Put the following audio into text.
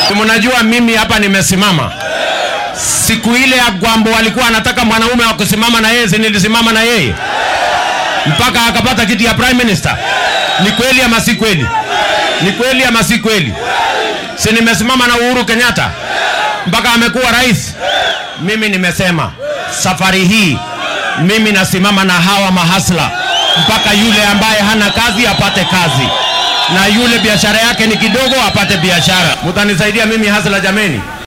Si mnajua mimi hapa nimesimama siku ile ya Gwambo walikuwa anataka mwanaume wa kusimama na yeye, si nilisimama na yeye mpaka akapata kiti ya prime minister. Ni kweli ama si kweli? Ni kweli ama si kweli? Si nimesimama na Uhuru Kenyatta mpaka amekuwa rais. Mimi nimesema safari hii mimi nasimama na hawa mahasla mpaka yule ambaye hana kazi apate kazi na yule biashara yake ni kidogo apate biashara. Mutanisaidia mimi hasla jameni?